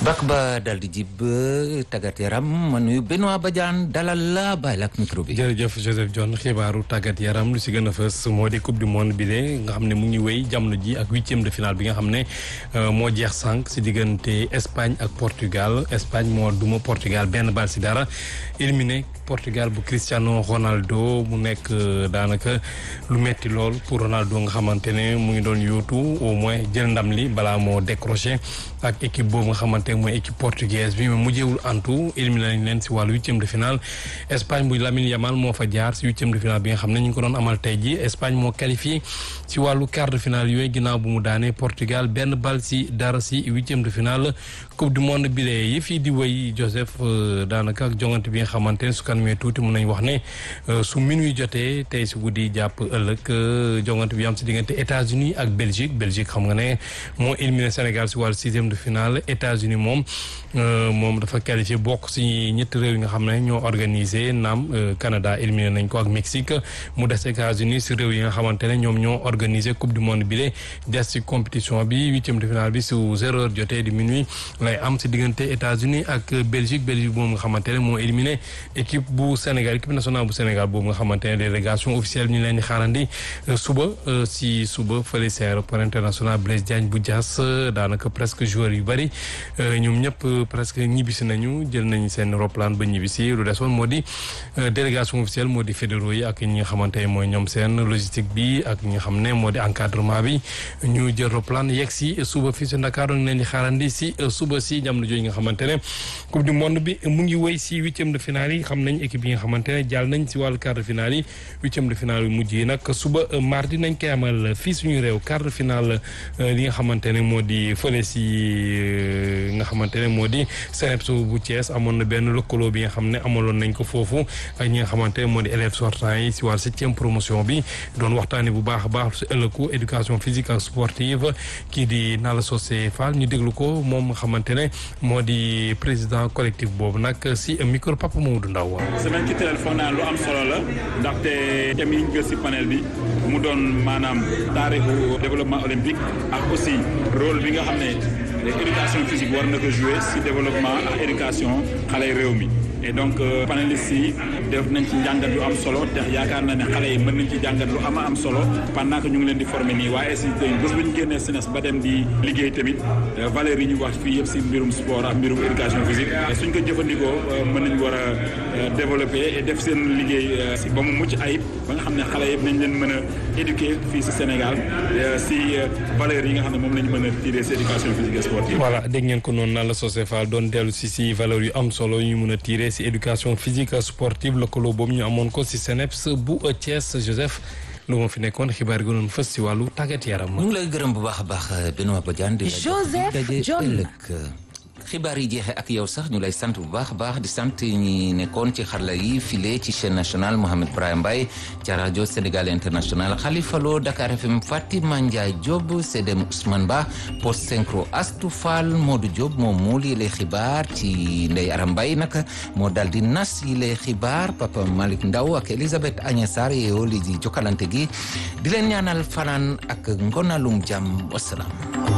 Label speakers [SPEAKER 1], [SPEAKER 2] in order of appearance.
[SPEAKER 1] bak ba dal di jib tàggat yaram ma nuyu Benoît Badiane dalal la bàyyi la ak micro bi.
[SPEAKER 2] jërëjëf Joseph John xibaaru tàggat yaram lu si gën a fës moo di coupe du monde bi de nga xam ne mu ngi wéy jamono ji ak huitième de finale bi nga xam ne moo jeex sànq si diggante Espagne ak Portugal Espagne moo duma Portugal benn bal si dara éliminé Portugal bu Cristiano Ronaldo mu nekk daanaka lu metti lool pour Ronaldo nga xamante ne mu ngi doon yóotu au moins jël ndam li balaa moo décroché ak équipe boobu nga xamante ne mooy équipe portugaise bi mais mujjewul antu éliminé nañ leen si wàllu huitième de finale Espagne bu Lamine Yamal moo fa jaar si huitième de finale bi nga xam ne ñu ngi ko doon amal tey ji Espagne moo qualifié si wàllu quart de finale yooyu ginnaaw bu mu daanee Portugal benn bal si dara si huitième de finale coupe du monde bi lee yi fii di wéy Joseph daanaka ak jongante bi nga xamante ne su kanamee tuuti mun nañ wax ne su minuit jotee tey si guddi jàpp ëllëg jongante bi am si diggante États-Unis ak Belgique Belgique xam nga ne moo éliminé Sénégal si wàllu sixième de finale États-Unis moom moom dafa qualifié bokk si ñetti réew yi nga xam ne ñoo organisé naam Canada éliminé nañ ko ak Mexique mu des États-Unis si réew yi nga xamante ne ñoom ñoo organisé coupe du monde bi de des si compétition bi huitième de finale bi su zéro heure jotee di minuit lay am si diggante États-Unis ak Belgique Belgique boobu nga xamante ne moo éliminé équipe bu Sénégal équipe nationale bu Sénégal boobu nga xamante ne délégation officielle ñu leen di xaarandi suba si suba fële si aéroport international Blaise Diagne bu Diass daanaka presque joueurs yu bëri ñoom ñëpp presque ñibbisi nañu jël nañu seen roplaan ba ñibbisi lu desoon moo di délégation officielle moo di fédéraux yi ak ñi nga xamante ne mooy ñoom seen logistique bi ak ñi nga xam ne moo di encadrement bi ñu jël roplaan yegg si suba fii si Dakar ñu leen di xaarandi si suba si jamono jooju nga xamante ne coupe du monde bi mu ngi woy si huitième de finale yi xam nañ équipe yi nga xamante ne jàll nañ si wàllu quart de finale yi huitième de finale yu mujj yi nag suba mardi nañ koy amal fii suñu réew quart de finale li nga xamante ne moo di fële si nga xamante ne moo di CNEPS bu Thiès amoon na benn lëkkaloo bi nga xam ne amaloon nañ ko foofu ak ñi nga xamante ne moo di élèves sortants yi si wàllu septième promotion bi doon waxtaanee bu baax a baax si ëllëgu éducation physique ak sportive kii di Nalla Socé Fall ñu déglu ko moom nga xamante ne moo di président collectif boobu nag si micro Papa Mamadou Ndaw
[SPEAKER 3] semaine culturelle foog naa lu am solo la ndaxte thème yi ñu jël si panel bi mu doon maanaam taarixu développement olympique ak aussi rôle bi nga xam ne éducation physique war na ko jouer si développement ak éducation xale réew mi et donc panélistes yi def nañ ci njàngat lu am solo te yaakaar na ne xale yi mën nañ ci jàngat lu ama am solo pendant que ñu ngi leen di former nii waaye si bés bu ñu génnee SNES ba dem di liggéey tamit valeurs yi ñu wax fii yëpp si mbirum sport ak mbirum éducation physique et suñ ko jëfandikoo mën nañ war a développer et def seen liggéey si ba mu mucc ayib ba nga xam ne xale yëpp nañ leen mën a éduquer fii si Sénégal si valeurs yi nga xam ne moom lañ mën a tirer si éducation physique et sportive.
[SPEAKER 2] voilà dégg ngeen ko noonu Nalla Socé Fall doon dellu si si valeurs yu am solo yu mën a tirer si éducation physique sportive lëkkaloo boobu ñu amoon ko si CNEPS bu Thiès Joseph lu ma fi nekkoon xibaar yi gënoon fës si wàllu tàggat yaram.
[SPEAKER 1] ñu ngi lay gërëm bu baax a baax Benoît Badiane di la
[SPEAKER 4] Joseph John
[SPEAKER 1] xibaar yi jeexee ak yow sax ñu lay sant bu baax a baax di sant ñi nekkoon ci xarala yi file ci chaîne nationale Mohamed Brahim Mbaye ca rajo Sénégal international Khalifa Lo Dakar FM Fatima Ndiaye Diop Sedem Ousmane Ba post synchro Astou Fall Modou Diop moo muul yi lay xibaar ci Ndeye Aram Mbaye nag moo dal di nas yi lay xibaar Papa Malick Ndaw ak Elisabeth Agnès Sarr yeewoo li di jokkalante gi di leen ñaanal fanaan ak ngonalum jàmm wasalaam